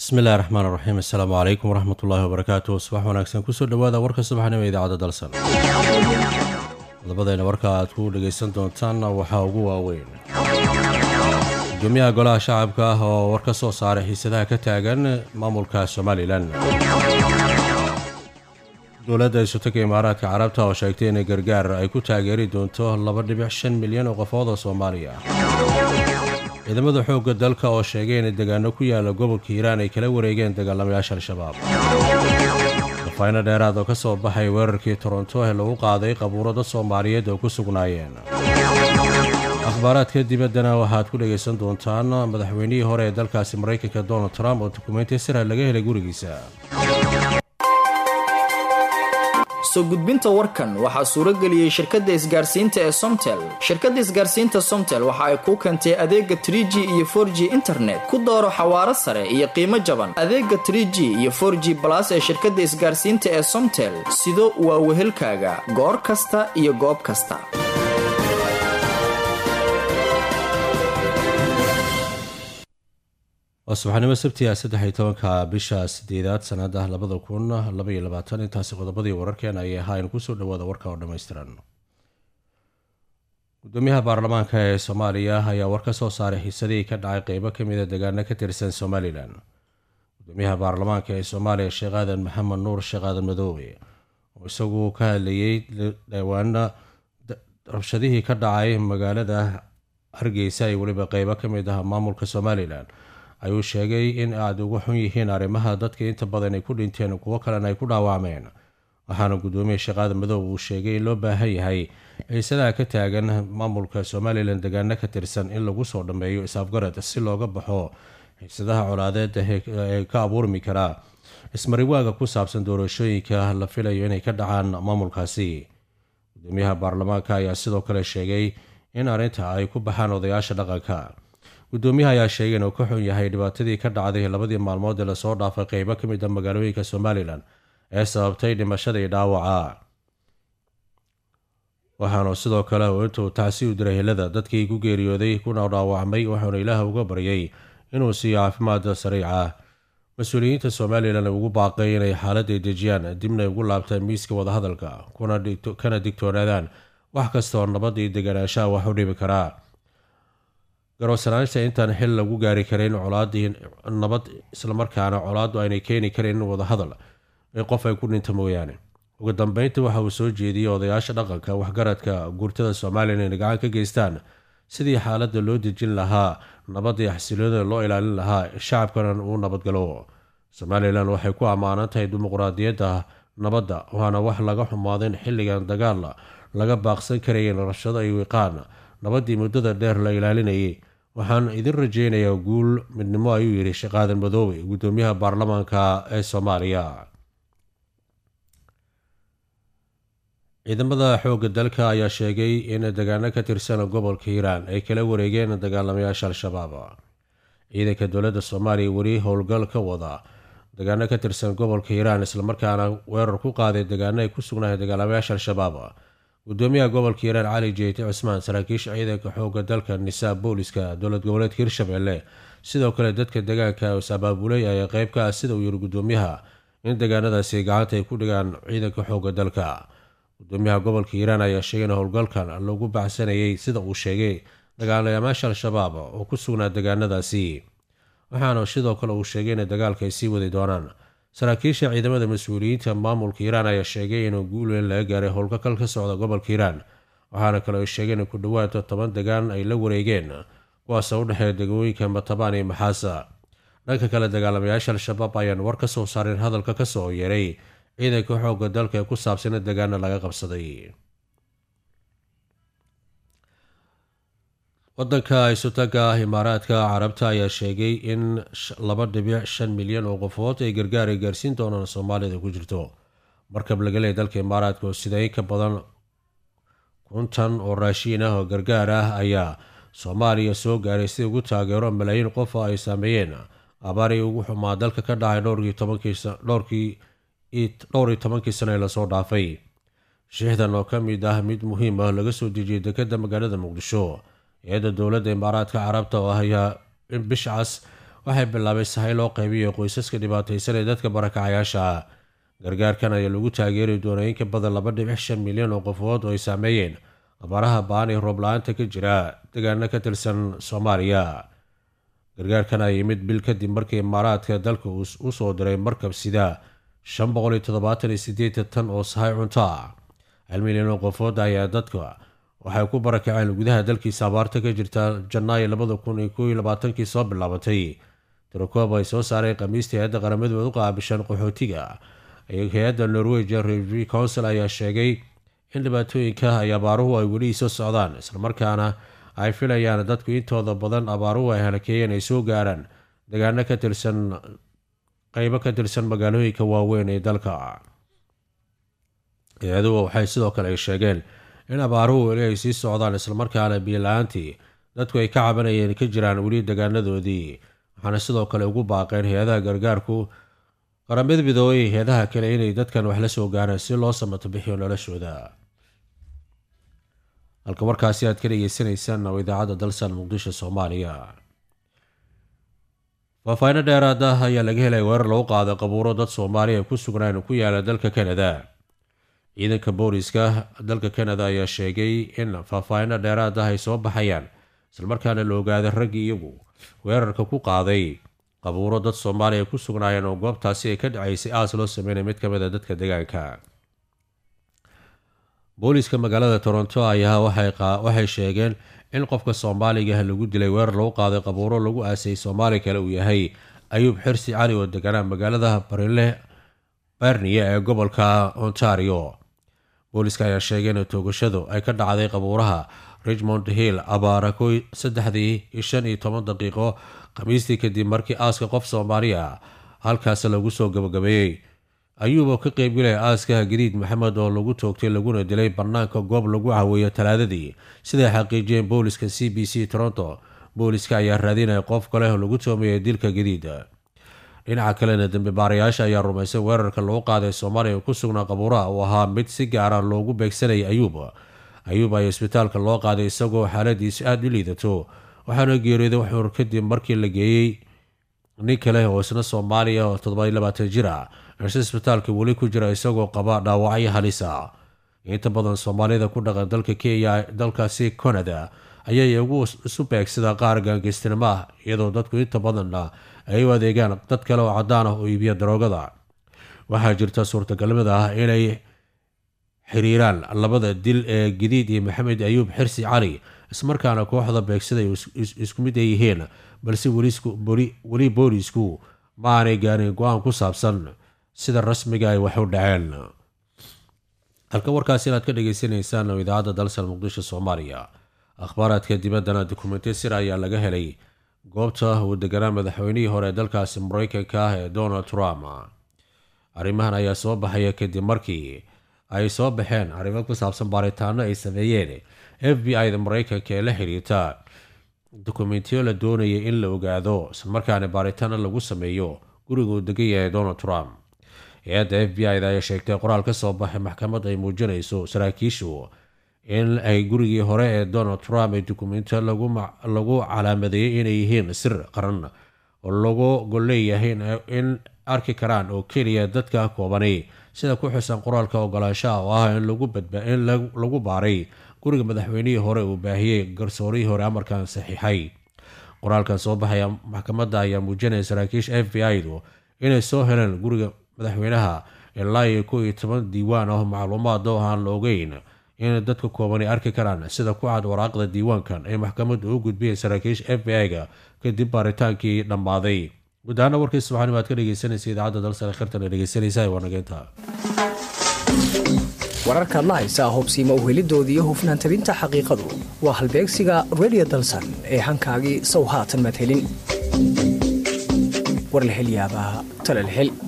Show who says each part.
Speaker 1: bismillahi raxmaan raxiim assalaamu calaykum waraxmat ullaahi wabarakaatu subax wanaagsan kusoo dhowaada warka subaxnimo ee idaacadda dalsan qodobadayna warka aad ku dhegaysan doontaanna waxaa ugu waaweyn gudoomiyaha golaha shacabka ah oo war ka soo saaray xiisadaha ka taagan maamulka somalilan dowladda isutanka imaaraadka carabta oo sheegtay inay gargaar ay ku taageeri doonto laba dhibic shan milyan oo qofood oo soomaaliya ciidamada xoogga dalka oo sheegay inay degaano ku yaala gobolka hiiraan ay kala wareegeen dagaalamayaasha al-shabaab dafayno dheeraad oo ka soo baxay weerarkii toronto ee lagu qaaday qabuuro dad soomaaliyeed oo ku sugnaayeen akhbaaraadka dibaddana waxaad ku dhegaysan doontaan madaxweynihii hore ee dalkaasi maraykanka donald trump oo dukumeynti sira laga helay gurigiisa
Speaker 2: soo gudbinta warkan waxaa suuro geliyey shirkadda isgaarsiinta ee somtel shirkadda isgaarsiinta somtel waxa ay kuu keentay adeega tr g iyo for g internet ku dooro xawaaro sare iyo qiimo jaban adeega tr g iyo for g balas ee shirkadda isgaarsiinta ee somtel sido waa wehelkaaga goor kasta iyo goob kasta
Speaker 1: waa subaxnimo sabtiga saddex-iyo tobanka bisha sideedaad sanada labada kun labaiyo labaatan intaasi qodobadii wararkeena ayay ahaayeen kusoo dhawaada warka oo dhammaystiran gudoomiyaha baarlamaanka ee soomaaliya ayaa war ka soo saaray xiisadihii ka dhacay qeybo kamida degaano ka tirsan somalilan gudoomiyaha baarlamaanka ee soomaaliya sheekh aadan maxamed nuur sheekh aadan madoobe oo isagu ka hadlayey dhawaana rabshadihii ka dhacay magaalada hargeysa iyo weliba qeybo kamid ah maamulka somalilan ayuu sheegay in aada uga xun yihiin arrimaha dadka inta badan ay ku dhinteen kuwo kalena ay ku dhaawacmeen waxaana gudoomiye sheekhaada madow uu sheegay in loo baahan yahay xiisadaha ka taagan maamulka somalilan degaano ka tirsan in lagu soo dhammeeyo is-afgarad si looga baxo xiisadaha colaadeed ee ka abuurmi karaa ismariwaaga ku saabsan doorashooyinka la filayo inay ka dhacaan maamulkaasi gudoomiyaha baarlamaanka ayaa sidoo kale sheegay in arrinta ay ku baxaan odayaasha dhaqanka gudoomiyaha ayaa sheegay inuu ka xun yahay dhibaatadii ka dhacday labadii maalmood ee lasoo dhaafay qeybo ka mid a magaalooyinka somalilan ee sababtay dhimashadii dhaawaca waxaanu sidoo kale uu intuu tacsi u diray helada dadkii ku geeriyooday kuna dhaawacmay waxauna ilaah uga baryay inuu siiyo caafimaad sariica mas-uuliyiinta somalilan ugu baaqay inay xaaladday dejiyaan dibna ugu laabtaan miiska wadahadalka kana digtoonaadaan wax kastaoo nabad iyo deganaanshaha wax u dhibi karaa garowsanaanta intaan xil lagu gaari karin colaadii nabad islamarkaana colaaddu aynay keeni karin wadahadal ee qof ay ku dhinta mooyaane ugu dambeynta waxa uu soo jeediyey odayaasha dhaqanka waxgaradka guurtada somalilan inay gacan ka geystaan sidii xaaladda loo dejin lahaa nabadii xasiloonida loo ilaalin lahaa shacabkana uu nabadgalo somalilan waxay ku ammaanan tahay dimuqraadiyadda nabadda waana wax laga xumaaday in xilligan dagaal laga baaqsan karayeen rabshado ay wiiqaan nabaddii muddada dheer la ilaalinayay waxaan idin rajeynayaa guul midnimo ayuu yidhi sheekaadan madoobe gudoomiyaha baarlamaanka ee soomaaliya ciidamada xoogga dalka ayaa sheegay in degaano ka tirsan gobolka hiiraan ay kala wareegeen dagaalamayaasha al-shabaab ciidanka dowladda soomaaliya weli howlgal ka wada degaano ka tirsan gobolka hiiraan islamarkaana weerar ku qaaday degaano ay ku sugnaayeen dagaalamayaasha al-shabaab gudoomiyaha gobolka hiiraan cali jeyti cusmaan saraakiisha ciidanka xoogga dalka nisaa booliska dowlad goboleedka hirshabelle sidoo kale dadka degaanka is abaabulay ayaa qeyb ka ah sida uu yiri gudoomiyaha in degaanadaasi gacanta ay ku dhigaan ciidanka xoogga dalka gudoomiyaha gobolka hiiraan ayaa sheegay in howlgalkan lagu baxsanayay sida uu sheegay dagaalamayaasha al-shabaab oo ku sugnaa degaanadaasi waxaana sidoo kale uu sheegay inay dagaalka ay sii wadi doonaan saraakiisha ciidamada mas-uuliyiinta maamulka hiiraan ayaa sheegay inuu guul weyn laga gaaray howlgakal ka socda gobolka hiiraan waxaana kale ay sheegeen in ku dhowaad toban degaan ay la wareegeen kuwaasoo u dhexeeya degmooyinka matabaan iyo maxaasa dhanka kale dagaalamayaasha al-shabaab ayaan war ka soo saareen hadalka kasoo yeeray ciidanka xoogga dalka ee ku saabsana degaana laga qabsaday wadanka isutaga ah imaaraadka carabta ayaa sheegay in laba dhibic shan milyan oo qofood ay gargaar ay gaarsiin doonaan soomaalida ku jirto markab laga leeyay dalka imaaraadka oo sida in ka badan kuntan oo raashiin ah oo gargaar ah ayaa soomaaliya soo gaaray si ugu taageero malaayiin qof oo ay saameeyeen abaarii ugu xumaa dalka ka dhacay dhowr iyo tobankii sano ee lasoo dhaafay shiixdan oo ka mid ah mid muhiim ah laga soo dejiyay dekadda magaalada muqdisho hay-adda dowladda imaaraadka carabta oo ayaa in bishcas waxay bilaabay sahay loo qaybiyo qoysaska dhibaataysan ee dadka barakacayaasha ah gargaarkan ayaa lagu taageeri doonaa in ka badan laba dhibic shan milyan oo qofood oo ay saameeyeen abaaraha baan ee roob la-aanta ka jira deegaano ka tirsan soomaaliya gargaarkan ayaa yimid bil kadib markii imaaraadka dalka uu u soo diray markab sida shan boqol iyo toddobaatan iyo sideetan tan oo sahay cunto ah hal milyan oo qofood ayaa dadka waxay ku barakaceen gudaha dalkiisa abaarta ka jirta janaayo labada kun iyo kow iyo labaatankii soo bilaabatay tirakoob ay soo saaray khamiistii hay-adda qaramadooda u qaabishan qaxootiga hay-adda norwegian review council ayaa sheegay in dhibaatooyinka ay abaaruhu ay weli soo socdaan islamarkaana ay filayaan dadku intooda badan abaaruhu ay halakeeyeen ay soo gaaraan deegaano ka tirsan qeybo ka tirsan magaalooyinka waaweyn ee dalka hay-aduhu waxay sidoo kale ay sheegeen in abaaruhu weli ay sii socdaan islamarkaana biyo-la-aantii dadku ay ka cabanayeen ka jiraan weli deegaanadoodii waxaana sidoo kale ugu baaqeen hay-adaha gargaarku qaramada midoobay hay-adaha kale inay dadkan wax la soo gaaraan si loo samato bixiyo noloshooda halka markaasi aad ka dhegeysanaysaan oo idaacadda dalsan muqdisho soomaaliya faahfaaino dheeraad ah ayaa laga helay weerar lagu qaaday qabuuro dad soomaaliya ku sugnaan ku yaala dalka kanada ciidanka booliska dalka kanada ayaa sheegay in faahfaaino dheeraad ah ay soo baxayaan islamarkaana la ogaaday raggii iyagu weerarka ku qaaday qabuuro dad soomaaliya ku sugnaayeen oo goobtaasi ay ka dhacaysay aas loo sameynay mid ka mid a dadka deegaanka booliska magaalada toronto ayaa waxay sheegeen in qofka soomaaliga lagu dilay weerar lagu qaaday qabuuro lagu aasay soomaali kale uu yahay ayuub xirsi cali oo deganaa magaalada barinle berniya ee gobolka ontario booliska ayaa sheegay in toogashadu ay ka dhacday qabuuraha richmond hill abaara ko saddexdii iyo shan iyo toban daqiiqo khamiistii kadib markii aaska qof soomaaliya halkaas lagu soo gabagabeeyey ayuub oo ka qeybgalaya aaskaha gariid maxamed oo lagu toogtay laguna dilay bannaanka goob lagu caweeyo talaadadii siday xaqiijiyeen booliska c b c toronto booliska ayaa raadinaya qof kale oo lagu toomayay dilka gadiid dhinaca kalena dambi baarayaasha ayaa rumaysay weerarka lagu qaaday soomaaliya ku sugnaa qabuuraha uu ahaa mid si gaara loogu beegsanayay ayuub ayuub ayaa isbitaalka loo qaaday isagoo xaaladiisu aada u liidato waxaana geeriyooday waxuur kadib markii la geeyey nin kale oo isna soomaaliya oo toddoba labaatan jir ah balse isbitaalka weli ku jira isagoo qaba dhaawacyo halisa inta badan soomaalida ku dhaqan dalka kenya dalkaasi canada ayay iyagu isu beegsada qaar gaangeystinimo ah iyadoo dadku inta badanna ay u adeegaan dad kale oo caddaan ah oo iibiya daroogada waxaa jirta suurtagalmada ah inay xiriiraan labada dil ee gadiid iyo maxamed ayuub xirsi cali ismarkaana kooxda beegsaday isku mid ay yihiin balse weli boolisku ma aanay gaarin go-aan ku saabsan sida rasmiga ay wax u dhaceen halka warkaasi inaad ka dhagaysanaysaan oo idaacadda dalsan muqdisho soomaaliya akhbaaraadka dibaddana dukumenti sir ayaa laga helay goobta uu deganaa madaxweynihii hore dalkaasi mareykanka ah ee donald trump arrimahan ayaa soo baxaya kadib markii ay soo baxeen arrimo ku saabsan baaritaano ay sameeyeen f b i da mareykanka ee la xiriirta dokumentiyo la doonayay in la ogaado islamarkaana baaritaano lagu sameeyo guriga uu degan yahay donald trump hay-adda f b i da ayaa sheegtay qoraal ka soo baxay maxkamad ay muujinayso saraakiishu in ay gurigii hore ee donald trump ee dokumentiyo lagu calaamadeeyey inay yihiin sir qaran oo lagu golleeyahay in arki karaan oo keliya dadka koobani sida ku xusan qoraalka ogolaanshaha oo ah in lagu baaray guriga madaxweynihii hore uu baahiyey garsoorihii hore amarkan saxiixay qoraalkan soo baxaya maxkamadda ayaa muujinaya saraakiisha f b i du inay soo heleen guriga madaxweynaha ilaa iyo kow iyo toban diiwaan ah macluumaad oo aan la ogeyn in dadka koobani arki karaan sida ku cad waraaqda diiwaankan ay maxkamaddu u gudbiyeen saraakiisha f b i-ga kadib baaritaankii dhammaaday guud ahaana warkii subaxnimo aad ka dhegeysanaysa idaacadda dalsare khirtana dhegeysanaysa ee wanageynta
Speaker 3: wararka adla haysaa hubsiima uhelidooda iyo hufnaan tabinta xaqiiqadu waa halbeegsiga redio dalsan ee hankaagii sow haatan madhelin war la hel yaabaa tala la hel